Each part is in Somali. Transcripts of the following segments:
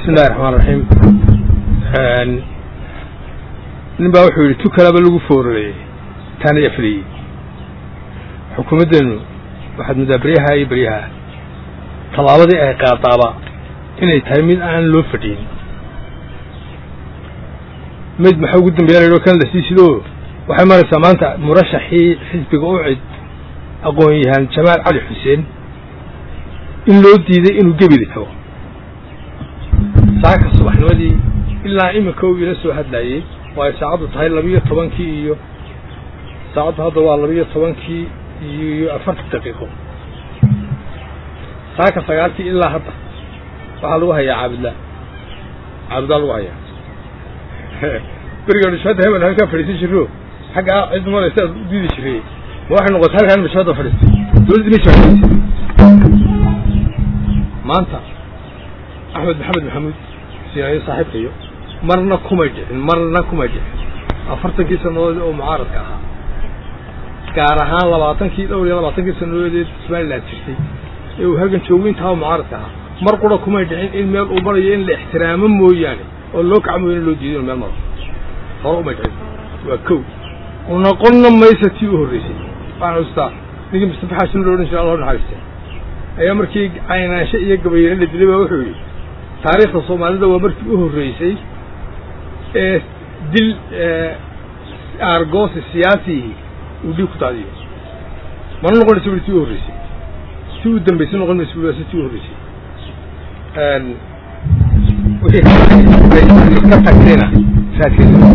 bismillahi raxmaan raxiim nin baa wuxuu yidhi tu kalaba lagu foorareyey taana afliyey xukuumaddeenu waxaad muddaa beryaha iyo beryaha tallaabadii ay qaadaaba inay tahay mid aan loo fadhiyin mid maxaa ugu dambeeya la yidhi kan la sii sidoo waxay maraysaa maanta murashaxii xisbiga u cid aqoon yahaan jamaal cali xuseen in loo diiday inuu gebidi tago saaka subaxnimadii ilaa iminka uu ila soo hadlaayey oo ay saacaddu tahay labiyo tobankii iyo saacaddu hadda waa labiyo tobankii iyo afartan daqiiqo saaka sagaalkii ilaa hadda waxaa lagu hayaa caabudlaa caabudlaa lagu hayaa beriga nishada heban halkaa fadhiisan jirro xagga cid maraysa aad u diidi jiray ma waxay noqotay halkaan nishada fadhiistay dowladda meesha fadhiisay maanta axmed maxamed maxamuud sinaayo saaxiibkayo marna kumay dhicin marna kumay dhicin afartankii sannadood oo mucaaradka ahaa gaar ahaan labaatankii dhowr iyo labaatankii sannadoodee somaliland jirtay ee uu halgan joogo intaa mucaaradka ahaa mar qura kumay dhicin in meel uu marayo in la ixtiraamo mooyaane oo loo kaca mooyaane loo diido inu meel maro hore umay dhicin waa kow noqonna maysa tii u horreysay waxaan xustaa ninkii mustafa xasan lo odhan jira allah naxariista ayaa markii caynaansho iyo gabayare la dilay baa wuxuu yidhi taariikhda soomaalida waa markii u horreysay ee dil aargoosi siyaasihii uu dhiig ku daadiyo mana noqonaysa bui tii u horreysay tii u dambaysay noqon maysa bui waa si tii u horreysay wixii ka tagtayna raadkeeda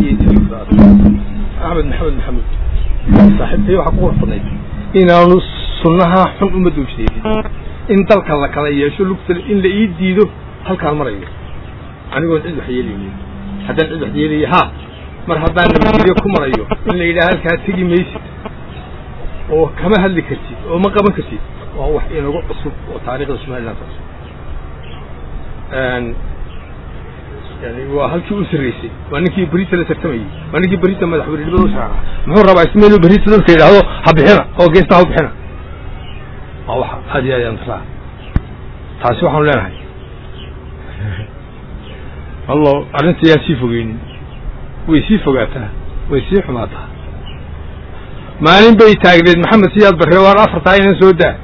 axmed maxamed maxamuud saaxiibkay waxaa ku warfadnayd inaanu sunnaha xun uma doojdeedin in dalka la kala yeesho lugta in la ii diido halkaan marayo anigoon cid wax yeelaynin haddaan cid wax yeelaya ha mar haddaan nabadgelyo ku marayo in la yidhaha halkaa tegi maysid oo kama hadli kartid oo ma qaban kartid waa wax inagu cusub oo taariikhda somaliland cusub yani waa halkii u sarreysay waa ninkii berita la tartamayey waa ninkii berita madaxweynenimada u sharaxa muxuu rabaa isma inuu berita dadka yidhaahdo ha bixina oo geesta ha bixina waa waxa aad iyo aad aan taraa taasi waxaanu leenahay allo arrinta yaan sii fogeynin way sii fogaataa way sii xumaataa maalin bay taagneed maxamed siyaad barre waan afartaa inan soo daa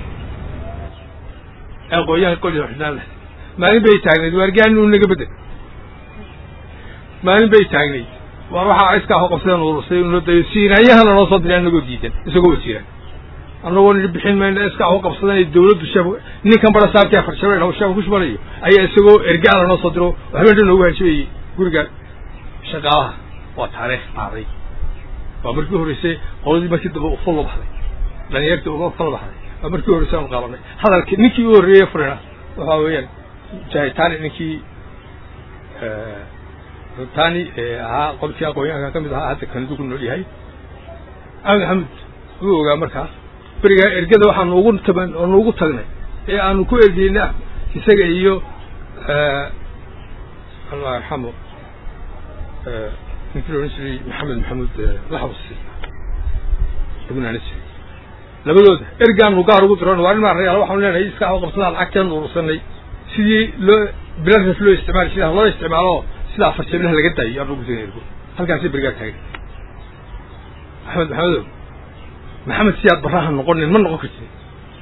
aqooyaha qoliga xidhnaan leh maalin bay taagneyd waargaan uu naga bedel maalin bay taagnayd waar waxaa iskaa hoqabsadeen urusay noo dayo siinaayahana noo soo diray anagoo diidan isagoo wasiira annagoo nidhi bixin mayna iskaa hoqabsadan ay dawladdu sheef ninkan bara saabkii afar shabeel haw sheef ku shubanayo ayaa isagoo ergaala noo soo diro waxba dhan noogu hanjabayey guriga shaqaalaha waa taariikh dhacday waa markii horreysay qoladii markii dambe uful la baxday dhalinyartii uga fal baxday waa markii horreysay aanu qaabanay hadalki ninkii u horreeyey furina waxaa weeyaan jahitani ninkii tani ahaa qolkii aqoonyahanka ka mid ahaa hadda kanidu ku nool yahay axmed maxamuud wuu ogaa markaa berigaa ergada waxaanu ugu taban oonu ugu tagnay ee aanu ku ergeyna isaga iyo allah yarxamo ninkii la odhan jiray maxamed maxamuud laxbasi lagunaana jiray labadooda ergaanu gaar ugu diran waa ilmaa rayaal waxaanu leenahay iskaa u qabsadaan lacagteenu urursanay sidii loo bilaraf loo isticmaali sidaa loo isticmaalo sida afar jebnaha laga daayo aan ugu tegay ergo halkaasay berigaa taagay axmed maxamedow maxamed siyaad barraha noqonin ma noqon kartid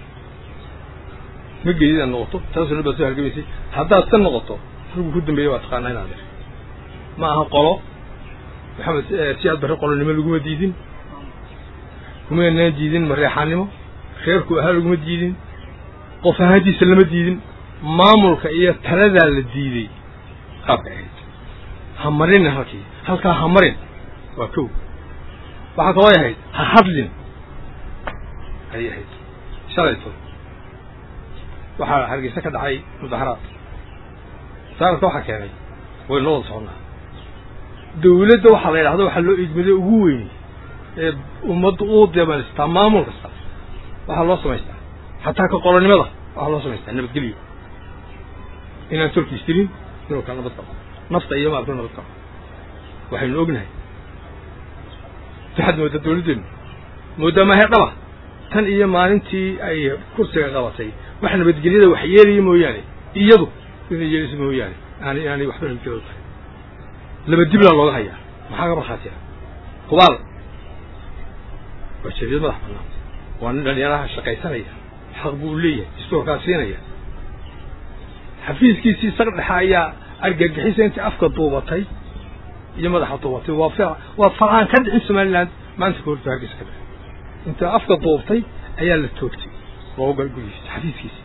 ma geedid aad noqoto taasuna baad soo hargamaysay haddaad ka noqoto ruggu ku dambeeya waa taqaanaa inaad ir ma aha qolo maxamed siyaad barre qolonimo laguma diidin kumaynaan diidin mareexaannimo reerku ahaa laguma diidin qof ahaantiisa lama diidin maamulka iyo taladaa la diiday qaabka ahayd ha marinin halkii halkaa ha marin waa kow waxaa kaloo ahayd ha hadlin ayay ahayd shalayto waxaa hargeysa ka dhacay mudaharaad saaradka waxaa keenay way noo wada soconnaa dawladda waxaa la yidhahdo waxaa loo idmaday ugu weyn ee ummadda u deemaystaa maamul kasta waxaa loo samaystaa xataa ka qolonimada waxaa loo samaystaa nabadgelyo inaan tolkiis tirin inuu kala nabad qabo nafta iyo maalka nabad qabo waxaynu ognahay waxaad moodaa dawladdeenu moodaa maahe dhaba tan iyo maalintii ay kursiga qabatay wax nabadgelyada wax yeelaya mooyaane iyadu inay yeelisa mooyaane aanay aanay waxba hijooda tahay laba diblaa looga hayaa maxaa ka markhaatiya hubaal waa jeediyad madax bannaan waa nin dhalinyaraha shaqaysanaya xaq buu leeyahay istoorkaa siinaya xafiiskiisii saq dhexa ayaa argagixisa intii afka duubatay iyo madaxa duubatay waa fi waa faraan ka dhicin somaliland maanta ka horta hargeysa ka dhicin inta afka duubtay ayaa la toogtay looga gal gurigiisa xafiiskiisi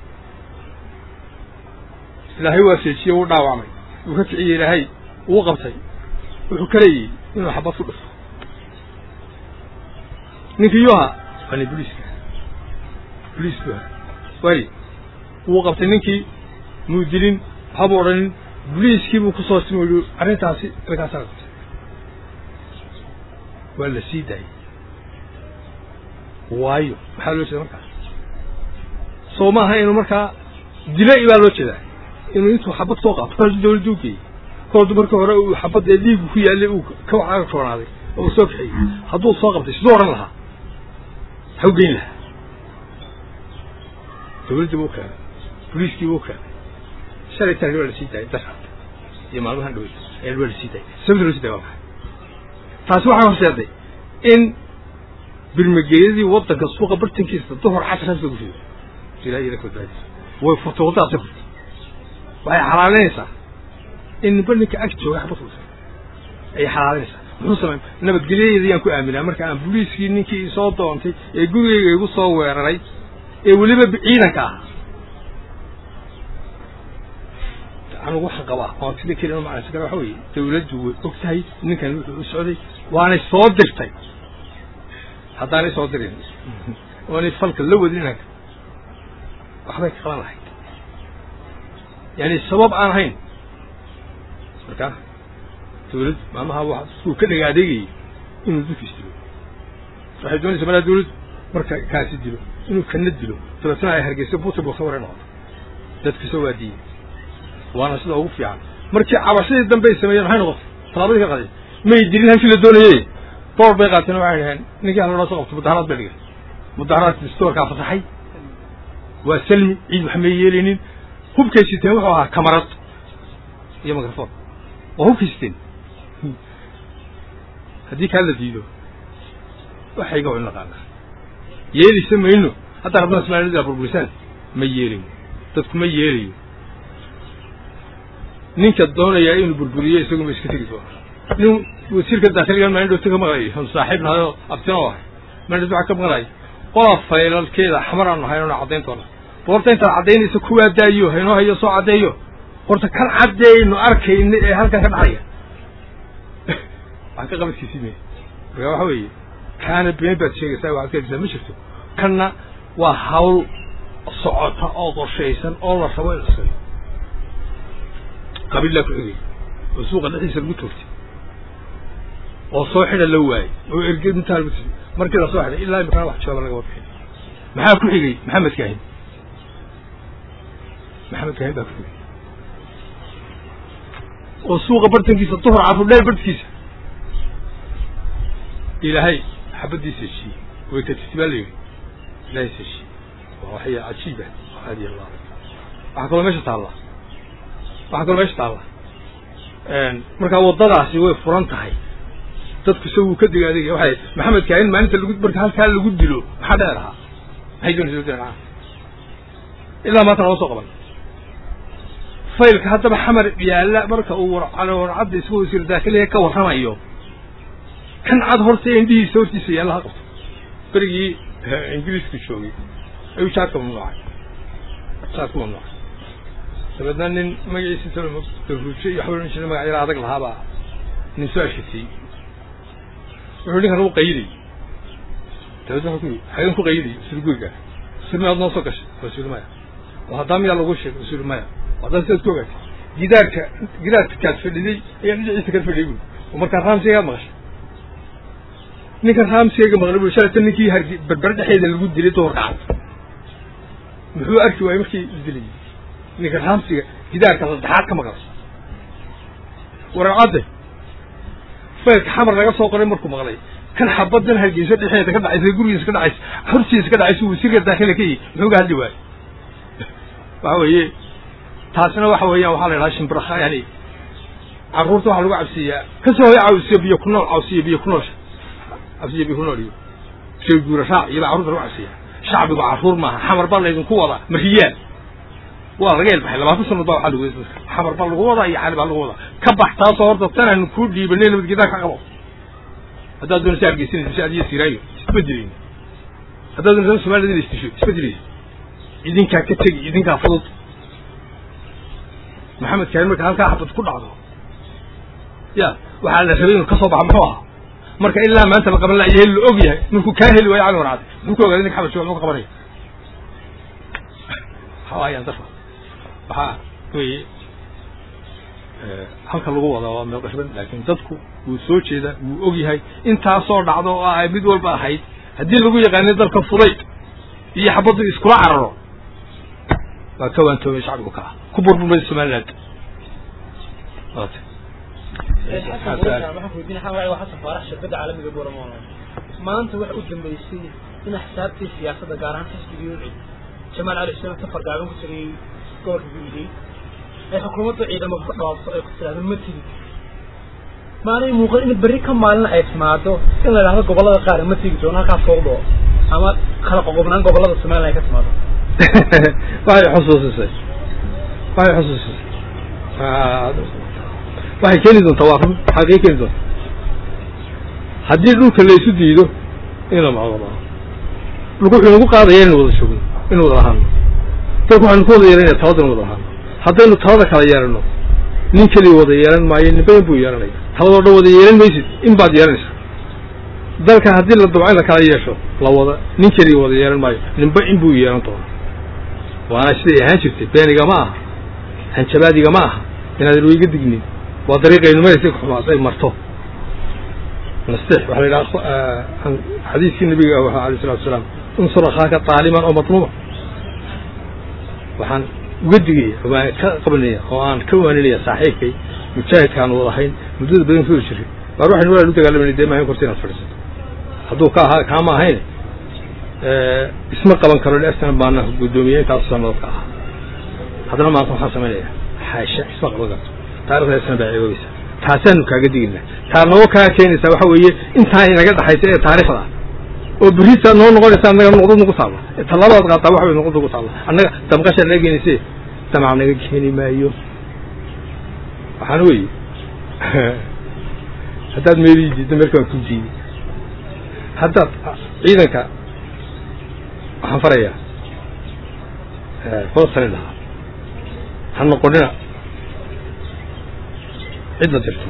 ilaahay waa seejiyey wuu dhaawacmay wuu ka kiciyey ilaahay wuu qabtay wuxuu ka leeyihi inuu xabad ku dhufto ninkii yuha waa nin boliiska boliis bu aha waay wuu qabtay ninkii muu dilin waxabu odhanin boliiskii buu kusoo simo yihi arrintaasi halkaasaa qabtay waa la sii daayey waayo maxaa loo jeeda markaa soo maaha inuu markaa dilay baa loo jeedaa inuu intuu xabad soo qaato kor dawladda u geeyey kordu marka hore uu xabad ee dhiigu ku yaallay uu ka waxaaga koonaaday oo uu soo kaxeeyey hadduu soo qabtay siduu odhan lahaa maxaa u geyn lahaa dawladdii buu keenay boliiskii buu keenay shalay taani waa la sii daayay dasha iyo maalmahan dhawey ayaa waa la sii daayay sababta loo sii daaya waa maxay taasi waxay horseeday in birmageeyadii waddanka suuqa bartankiisa duhur casraas lagu rido ilahay ila badbaadisa way furtay waddadaasay furtay waxay xalaalinaysaa in ninba ninka ag jooga xabad furtay ayay xalaalinaysaa muxuu samay nabadgelyadeeda yaan ku aaminaa marka aan boliiskii ninkii isoo doontay ee gurigeyga igu soo weeraray ee weliba ciidanka ah anugu waxaan qabaa oon sida keli macnaysan kara waxa weeye dawladdu way og tahay ninkan wuxuu u socday waanay soo dirtay haddaanay soo dirin waanay falka la wadin inanka waxbay ka qaban lahayd yani sabab aan ahayn marka dawladdu maamaha wa suu ka dhaga adeegayay inuu dadkiis dilo waxay doonaysa malaa dawladdu marka kaasi dilo inuu kana dilo dabeetna ay hargeyso buuti buusa waray noqoto dadkiisoo waa diiyey waana sida ugu fiican markii cabashadii dambe ay sameeyeen maxay noqotay tallaabadii ka qaday may dilin halkii la doonayey boor bay qaateen waxay dhaheen ninkii haloo soo qabto mudaharaad bay dhigeen mudaharaadkii stoorkaa fasaxay waa salmi ciid wax may yeelaynin hubkay siteen wuxuu ahaa kamarad iyo microphone waa hubkay siteen haddii kaa la diido waxayga waa in naqaanaa yeelisa mayno haddaa rabnaa ismaailida burburisaan ma yeelayo dadku ma yeelayo ninka doonayaa inuu burburiyo isagu ma iska tegi doona nin wasiirka daakiliga maandhowta ka maqlay on saaxiib nahay oo abtino ahay maandhowta waxaa ka maqlay qola faylalkeeda xamar aanu hayn ona caddayn doona boorta intaad caddaynaysa kuwaa daayo haynoo hayo soo caddeeyo horta kan caddeeynu arkayna ee halkan ka dhacaya waxaa ka qabadkiisii me marka waxa weeye kaana been baad sheegaysaa waxaad ka helisaa ma jirto kanna waa hawl socota oo qorshaysan oo la rabo in la sameyo qabiillaa ku xigay oo suuqa dhexdiisa lagu toogtay oo soo xidha la waayey oo erge intaa lagu tii markii la soo xidhay ilaa imikana wax jawaaba lagama bixin maxaa ku xigay maxamed kaahin maxamed kaahin baa ku xigay oo suuqa bartankiisa duhur carruur dheer bartkiisa ilaahay xabaddiisa heshiiyey way ka tirti baa la yidhi ilaahay is heshiiyey waa waxya cajiiba aadi allah waxaa kaloo meesha taallaa waxaa kaloo meesha taalla markaa waddadaasi way furan tahay dadku se wuu ka diga adeegaya waxay maxamed kaahin maalinta lagu marka halkaa lagu dilo maxaa dheer ahaa maxay doonaysa dheer ilaa maanta lama soo qaban faylka haddaba xamar yaalla marka uu warcadda isagoo wasiir daakiliga ka warramayo kan cad horta indhihiisa hortiisa yaalla ha qabto berigii ingiriisku joogay ayuu jaadka mamnuucay jaadku mamnuucay dabeedna nin magaciisa daruuje iyo waxba ohan jira magac yara adag lahaabaa nin soo ashkatiyey wuxuu ninkan u qayday dabeedna wuxuu ku yidhi xagan ku qayday sida guriga sirmi aad noo soo gashay rasuul maya oo haddaa miyaa lagu sheegay rasuul maya haddaan sidaad ku ogaatay gidaarka gidaarka kaad fadhiday ayaa dhinaciisa kala fadhiyay bui oo markaa raamsigaad maqashay ninkan raamsigayga maqlay bui shalata ninkii hargi berber dhexeeda lagu dilay duhur kacad muxuu arki waayey markii la dilayay ninka raamsiga gidaarka saddexaad ka maqlay waracadde faylka xamar laga soo qoray markuu maqlay kan xabadan hargeysa dhexeeda ka dhacaysa gurigiisa ka dhacaysa hortiisa ka dhacaysa wasiirka daakila ka yihi muxuu ga hadli waaye waxa weeye taasina waxa weeyaan waxaa la yidhaha shimbiraha yani carruurta waxaa lagu cabsiiyaa kasoo hoy cawsiyo biyo ku nool cawsiyo biyo ku noolsha cabsiyo biyo ku nool iyo shay guura raac iyobaa carruurta lagu cabsiiyaa shacbigu carruur maaha xamar baa laydinku wadaa mariyaal waa laga elbaxay labaatan sanad baa waxaa lagu wada xamar baa lagu wadaa iyo cali baa lagu wadaa ka bax taasoo horta tanaynu kuu dhiibanay nabadgeedaa ka qabo haddaad doonaysa argeysanaysa si adiyo siraayo isbedelin haddaad doonaysa somalida ina isdisho isbedelaysa idinkaa ka tegi idinkaa fudud maxamed kaahin marka halkaa xabad ku dhacdo ya waxaa la rabay inuu ka soo baxa muxuu ahaa marka ilaa maanta la qaban layahay la og yahay markuu kaa heli waayo cali warcade muxuu ka ogaaday ninka xabad jooga muxuu ka qabanaya hawayaan darfa waxaa weye halka lagu wadaa waa meel qashban laakiin dadku wuu soo jeedaa wuu og yahay intaasoo dhacdo oo ay mid walba ahayd haddii lagu yaqaanay dalka fudayd iyo xabaddu iskula cararo waa ka waantoomay shacbigu ka ah ku burburmay somaliland maanta waxa u dambeysay in axsaabtii siyaasadda gaar ahaan xisbigii ucid jamaal cali xuseen safar gaaban ku tagay gobolka guuday ay xukuumadda ciidamada ku dhawaabto ay ku tiraahdo ma tigi maanay muuqan in berri ka maalin ay timaado in la idhahdo gobollada qaar ma tigi doono halkaa fowdo ama kala qoqobnaan gobollada somaliland ay ka timaado waxay xusuusisay waxay xusuusisay waxay keeni doontaa waa run xaqii keeni doonta haddii dhulka la isu diido in la macdamao dhulku wuxuu nagu qaadaya inaynu wada joogno inu wada lahaano dalku waxaynu ku wada yeelanaya talada inu wada lahaano haddaynu talada kala yeelano nin keliya wada yeelan maayo ninba in buu yeelanaya taladoo dhan wada yeelan maysid in baad yeelanaysa dalka haddii la dabco in la kala yeesho la wada nin keliya wada yeelan maayo ninba in buu yeelan doona waana siday ahaan jirtay beeniga ma aha hanjabaadiga ma aha inaadan weyga dignin waa dariiqaynu maraysa xumaad ay marto nastex waxaa la yidhaha xadiiskii nabiga ah alayh salatu wasalaam unsur akhaaka taaliman oo matluuba waxaan uga digaya waan ka qabanaya oo aan ka waaninaya saaxiibkay mujaahidka aan wadahayn muddada badan ku jiray baar waxaynu walaa u dagaalamayna dee maahin korta inaad fadhiisato hadduu ka ahaa kaama ahayn isma qaban karo liasna baana guddoomiye intaasu sanadood ka ahaa haddana maanta waxaan samaynaya xaasha isma qaban karto taarikhda isna baa ceeboobaysa taasaanu kaaga digina taa noo kaa keenaysaa waxa weeye intaa inaga dhaxaysa ee taarikhda oo berita noo noqonaysa annaga noqdad nagu taalla tallabaad qaataa waxa way noqdad nagu taalla annaga damqasha naga keenayse damac naga keeni maayo waxaana weeye haddaad meelii diiddo meelka waan ku diiday haddaad ciidanka waxaan farayaa kula talin lahaa ha noqonina cid la dirto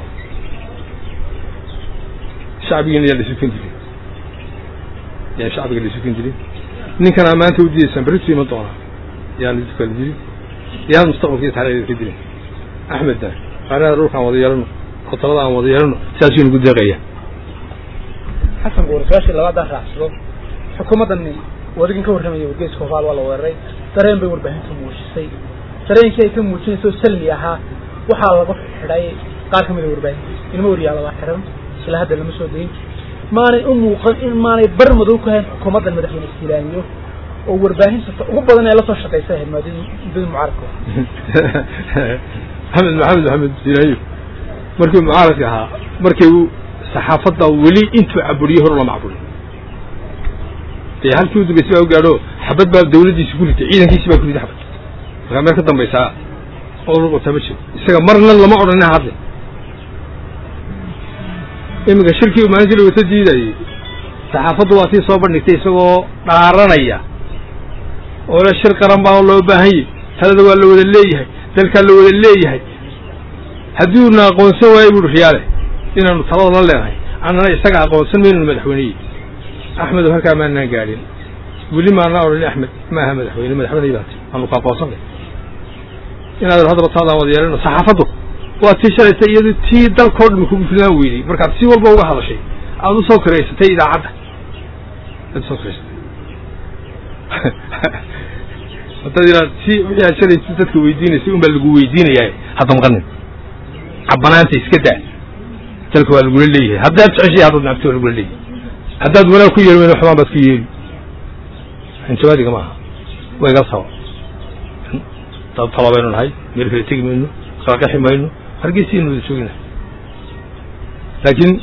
shacbigiina yaan lasukan jirin yaan shacbiga lasukan jirin ninkanaa maanta udiidaysaan berritu iman doonaa yaan lasu kala jirin yaan mustaqbalkiisa taarikhda ka jirin axmedna qaarada dhulkaan wada yeelano oo talada aan wada yeelano saasuu nagu deeqaya xasan guur su-aashii labaadaa raacsado xukuumaddani wadigin ka warramaya wargeyska horaal waa la weeraray dareen bay warbaahinta muujisay dareenkii ay ka muujinaysa oo salmi ahaa waxaa lagu xidhay qaar ka mida warbaahinta ilmo wariyaala waa xiran ilaa hadda lama soo dayin maanay u muuqan in maanay bar madow ku hayn xukuumaddan madaxweyne istilaamiyo oo warbaahinta ugu badan ee lasoo shaqaysa ahayd maadadii muddadii mucaaradka maxamed maxamed maxamed sinaayo markii mucaaradka ahaa markii uu saxaafadda weli intuu caburiye hor lama caburiyo dee halkii u dambaysay baa u gaadho xabad baa dawladdiisi ku ritay ciidankiisi baa ku ritay xabad markaa meel ka dambaysaa oo luqotaa ma jiro isaga marna lama odhanin hadle iminka shirkii maalintii la wata diidayay saxaafaddu waa tii soo bandhigtay isagoo dhaaranaya oo le shir qaran baa loo baahanyay talada waa la wada leeyahay dalkaa la wada leeyahay haddii uuna aqoonsan waayo buuhi riyaale inaanu talada la leenahay annana isaga aqoonsan maynanu madaxweyneye axmed oo halkaa maanaan gaadhin weli maanaa odhan axmed maaha madaxweyne madaxweyney baati aanu ku aqoonsanay inaad haddaba taadaan wada yeelano saxaafaddu waa tii shalaysa iyadu tii dalkao dhami kugu filaan weydey markaad si walba uga hadashay aada usoo kiraysatay idaacadda aad usoo kiraysatay haddaad inaad si wixii aad shalaysa dadka weydiinaysay un baa lagu weydiinayaa hadda maqanin cabanaanta iska daa dalka waa lagula leeyahay haddaad jeceshay haddaad nacabti waa lagula leeyahay haddaad wanaag ku yeeli weyna xumaan baad ku yeeli hanjabaadiga maaha waa iga saba dad talo baynu nahay meel kale tegi mayno kala qaxi mayno hargeysiinu wada joogina laakiin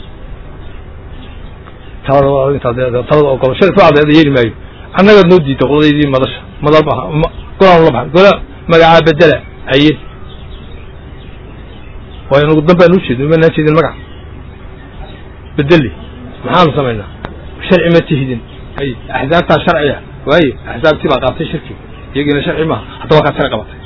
talada talada ogolo shalay soo cadeeda yeeli maayo annagaad noo diidta qoladaydii madasha madal maaha golaan la baxan gola magacaa bedela aye waayo nagu dan baan u jeedin uma naa jeedin magac bedeli maxaanu samaynaa sharci ma tihidin ay axsaabtaa sharciya waaye axsaabtii baa qaatay shirki iyagiina sharci maaha haddaba kaa tira qabatay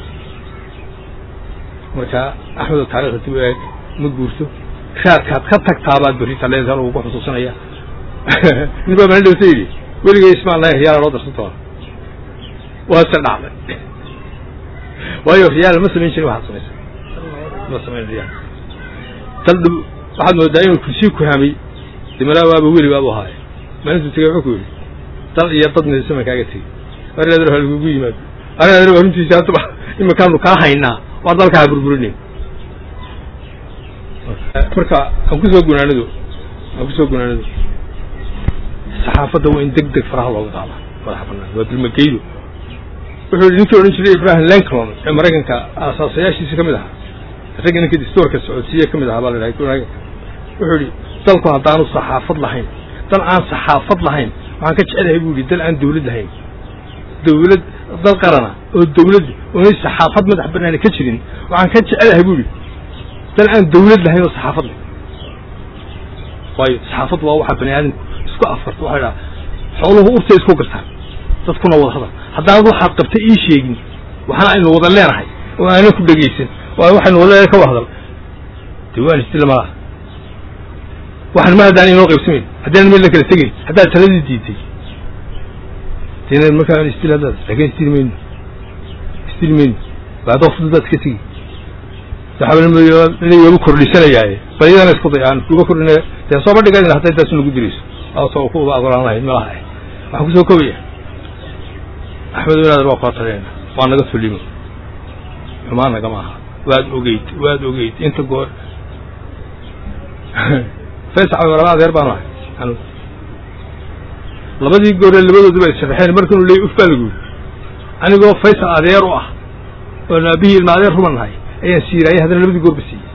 marka axmedo taarikhda dib u eeg ma guurto raadkaad ka tagtaabaad berrita leedahay lagu xusuusanaya nin baa mana dhowta yidhi weligay ismaan lahay riyaala loo darsan doona waa se dhacday waayo riyaal ma samayn jirin waxaad samaysa ma samayn riyaal tal dhib waxaad moodaa inuu kursii ku hamay dimalaa waaba weli baabu ahaaye maalintuu tegay wuxuu ku yidhi dal iyo dad midasama kaaga tegey arinadar waa lagugu yimaado arinadar waa runtiisa hadaba imikaanu kaa haynaa waa dalkaa burburinayn marka aan kusoo gunaanado aan kusoo gunaanado saxaafadda waa in deg deg faraha looga qaada madaxa banaan waa dulmageydo wuxuu yidhi ninkii odhan jiray ibrahim lincoln ee maraykanka aasaasayaashiisa ka mid ahaa ragga ninka distoorka socodsiiye ka mid ahaa baa la dhahay wuxuu yidhi dalku haddaanu saxaafad lahayn dal aan saxaafad lahayn waxaan ka jecelahay bu yidhi dal aan dawlad lahayn dawlad dal qarana oo dawlad oonay saxaafad madax banaani ka jirin waxaan ka jecelahay bu yidhi dal aan dawlad lahayn oo saxaafad leh waayo saxaafaddu waa waxa bani aadamku isku afarta waxay dhaha xooluhu urtay isku gartaan dadkuna wada hadal haddaanad waxaad qabta ii sheegin waxaana aynu wada leenahay oo aana ku dhegaysan waayo waxaynu wada leenahay ka wada hadal dee waan isdila malaha waxaan ma haddaan inoo qaybsamayn haddaan meel la kala tegayn haddaad taladii diiday dena markaa isdil haddaad laakiin isdili mayno isdili mayno baadoo fududaad iska tegi waxaa wagu kordhisanayaaye bal iyadana isku day aan uga kordhinaya dee sooba dhigan hadday taas nagu dirayso soo ku uba agolaan lahayn malaha waxaan kusoo kobaya axmed wanaader waa kula taliyayna waa naga tulimo xumaan nagama aha waad ogeyd waad ogeyd inta goor faysac laba adeer baan ahay anu labadii goore labadooduba ay sharaxeen markanuu leeyay uf baa lagu yiri anigoo faysal adeer u ah oon aabihii ilma adeer ruban nahay ayaan siiraayay haddana labadii goorba siiyey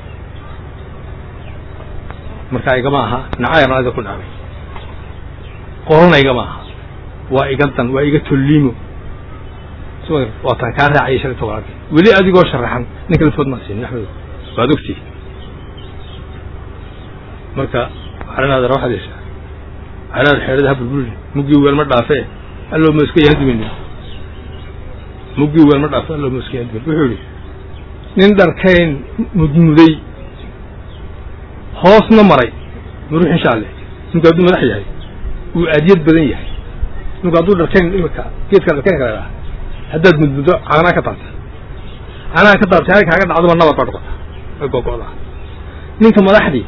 marka igama aha nacayarna ada ku dhacday qorana igama aha waa iga dan waa iga tolliimo waa taan kaa raacayay shalay tobanad weli adigoo sharaxan ninka lafood maa siinin axmed waad ogtihi marka arinaada waxaad yeeshaa arinaada xeerada ha burburin muggii weel ma dhaafe alloo ma iska yaandumin muggii weel ma dhaafe alloo ma iska yaandumin wuxuu yihi nin dharkayn mudmuday hoosna maray murux insha alle ninku hadduu madax yahay uu aadiyad badan yahay ninku hadduu dharkayn imika geedka dharkayn kala dhaha haddaad mudmuddo caanaa ka taabtay caanaha ka taabtay halka kaaga dhacdaba nabad baa dhukata way gogo'daa ninka madaxdii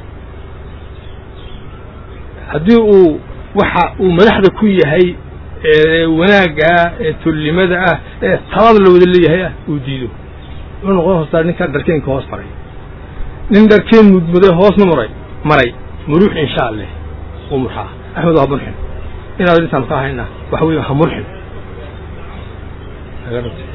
haddii uu waxa uu madaxda ku yahay ee wanaagga ah ee tollimada ah ee talada la wada leeyahay ah uu diido wuxuu noqon hoostaa ninka dharkeenka hoos maray nin dharkeen mudmuday hoosna maray maray muruux insha alleh uu murxaa axmed waa murxin inaad intaan ka ahayna waxa weeye ha murxin